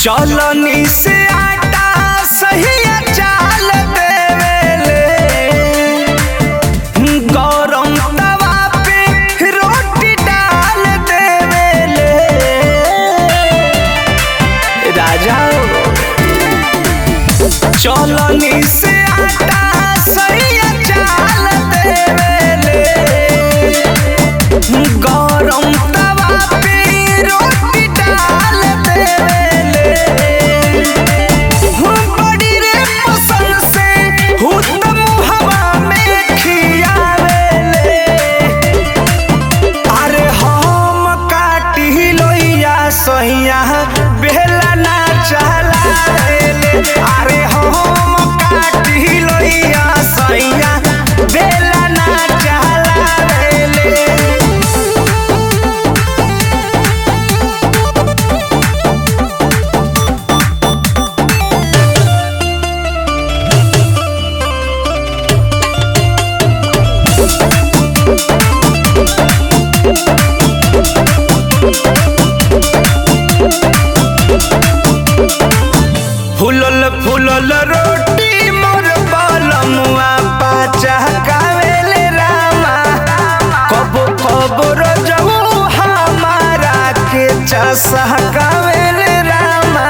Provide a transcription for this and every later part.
चलनी से आटा सही चाल देवेले गरम तवा पे रोटी डाल देवेले राजा चलनी से आटा सही चाल देवेले गरम तवा पे रोटी डाल देवेले बड़ी रे पसंद से हुतम हवा में खियावेले अरे हम काटी लोइया सैया बेला ना चलावेले अरे हम काटी लोइया सैया बेला ना चलावेले फुलल फुलल रोटी मोर बलमुआ पाचा कावेले रामा कबो कबो रजऊ हमारा के चसा कावेले रामा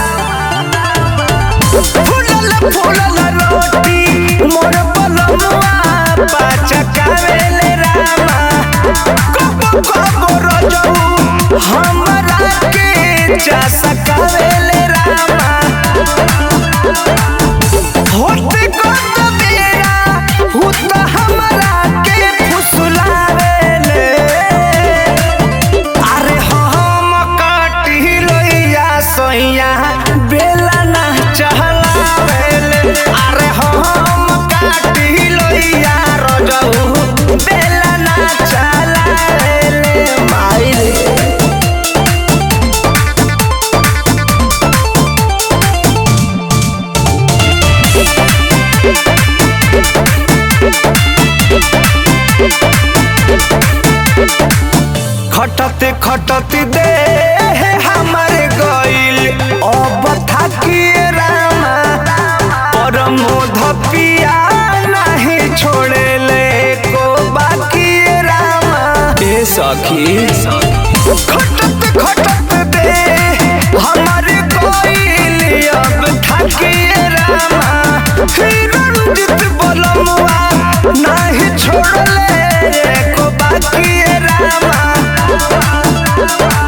फुलल फुलल रोटी मोर बलमुआ पाचा कावेले रामा कबो कबो रजऊ हमारा के चसा कावेले रामा होते कत बेरा हुत हमरा के फुसलावेले अरे हम काटी लोइया सैया बेला ना चहलावेले अरे हम काटी लोइया रजऊ बेला ना चलावेले माई रे खटते खटते दे हमारे गइल अब थाकिए रामा परमोध पिया नहीं छोड़े ले को बाकी रामा ए सखी खटते खटते दे हमारे गइल अब थाकिए रामा रंजित बलमुआ नहीं छोड़ले को बाकी रामा